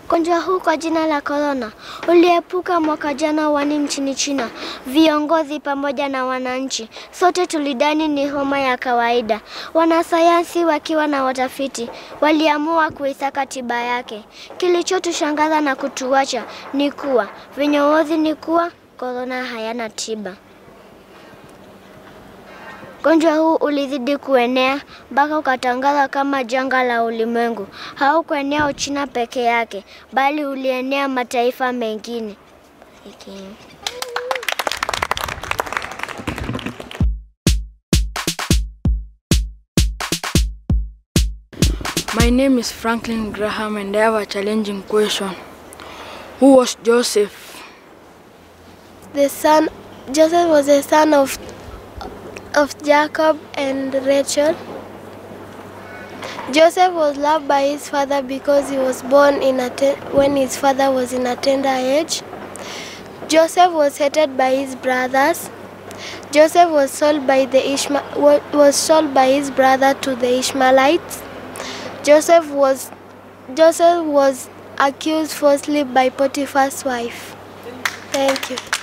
Ugonjwa huu kwa jina la korona uliepuka mwaka jana wani nchini China. Viongozi pamoja na wananchi sote tulidani ni homa ya kawaida. Wanasayansi wakiwa na watafiti waliamua kuisaka tiba yake. Kilichotushangaza na kutuacha ni kuwa vinyoozi ni kuwa korona hayana tiba. Ugonjwa huu ulizidi kuenea mpaka ukatangazwa kama janga la ulimwengu. Haukuenea Uchina peke yake, bali ulienea mataifa mengine. Okay. My name is Franklin Graham and I have a challenging question. Who was Joseph? The son Joseph was the son of of Jacob and Rachel. Joseph was loved by his father because he was born in a te- when his father was in a tender age. Joseph was hated by his brothers. Joseph was sold by the Ishma- wa- was sold by his brother to the Ishmaelites. Joseph was Joseph was accused falsely by Potiphar's wife. Thank you.